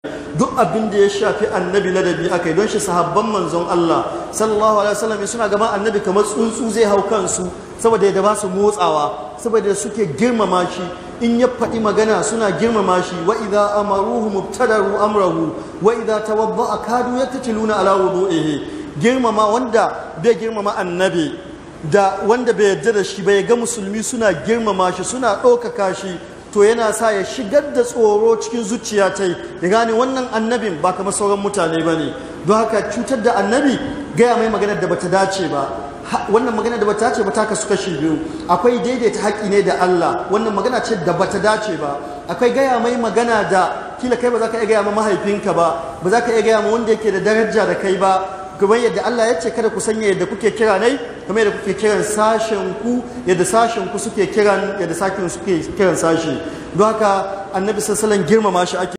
duk abin da ya shafi annabi ladabi akai don shi sahabban manzon Allah sallallahu alaihi wasallam suna gaban annabi kamar tsuntsu zai hau kansu saboda yadda ba su motsawa saboda suke girmama shi in ya faɗi magana suna girmama shi wa idza amaruhu mubtadaru amrahu wa idza tawadda'a kadu yatatiluna ala wudu'ihi girmama wanda bai girmama annabi da wanda bai yarda da shi bai ga musulmi suna girmama shi suna ɗaukaka shi to yana sa ya shigar da tsoro cikin zuciya ta ya gane wannan annabin ba kamar sauran mutane ba ne don haka cutar da annabi gaya mai maganar da bata dace ba wannan magana da bata dace ba ta kasu kashi biyu akwai daidaita haƙi ne da Allah wannan magana ce da bata dace ba akwai gaya mai magana da kila kai ba za ka iya gaya ma mahaifinka ba ba za ka iya gaya ma wanda yake da daraja da kai ba kamar yadda Allah ya ce kada ku sanya yadda kuke kira nai kamar yadda kuke kiran sashen ku yadda sashen ku suke kiran yadda sakin suke kiran sashi don haka annabi sallallahu alaihi wasallam girmama shi ake